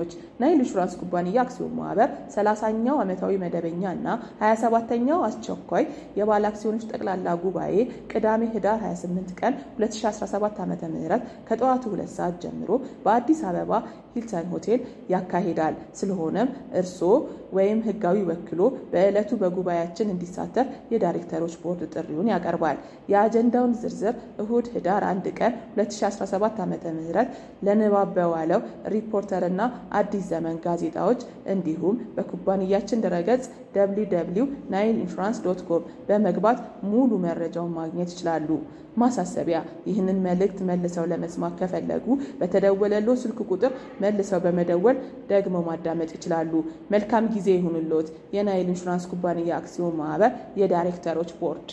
ክንዋኔዎች ናይል ኢንሹራንስ ኩባንያ አክሲዮን ማህበር 30ኛው ዓመታዊ መደበኛ እና 27ኛው አስቸኳይ የባለ አክሲዮኖች ጠቅላላ ጉባኤ ቅዳሜ ህዳር 28 ቀን 2017 ዓ ም ከጠዋቱ ሁለት ሰዓት ጀምሮ በአዲስ አበባ ሂልተን ሆቴል ያካሂዳል። ስለሆነም እርስዎ ወይም ህጋዊ ወክሎ በዕለቱ በጉባኤያችን እንዲሳተፍ የዳይሬክተሮች ቦርድ ጥሪውን ያቀርባል። የአጀንዳውን ዝርዝር እሁድ ህዳር 1 ቀን 2017 ዓ ም ለንባብ በዋለው ሪፖርተር እና አዲስ ዘመን ጋዜጣዎች እንዲሁም በኩባንያችን ድረገጽ www ናይል ኢንሹራንስ ዶት ኮም በመግባት ሙሉ መረጃውን ማግኘት ይችላሉ። ማሳሰቢያ፣ ይህንን መልእክት መልሰው ለመስማት ከፈለጉ በተደወለለው ስልክ ቁጥር መልሰው በመደወል ደግሞ ማዳመጥ ይችላሉ። መልካም ጊዜ ይሁንልዎት። የናይል ኢንሹራንስ ኩባንያ አክሲዮን ማህበር የዳይሬክተሮች ቦርድ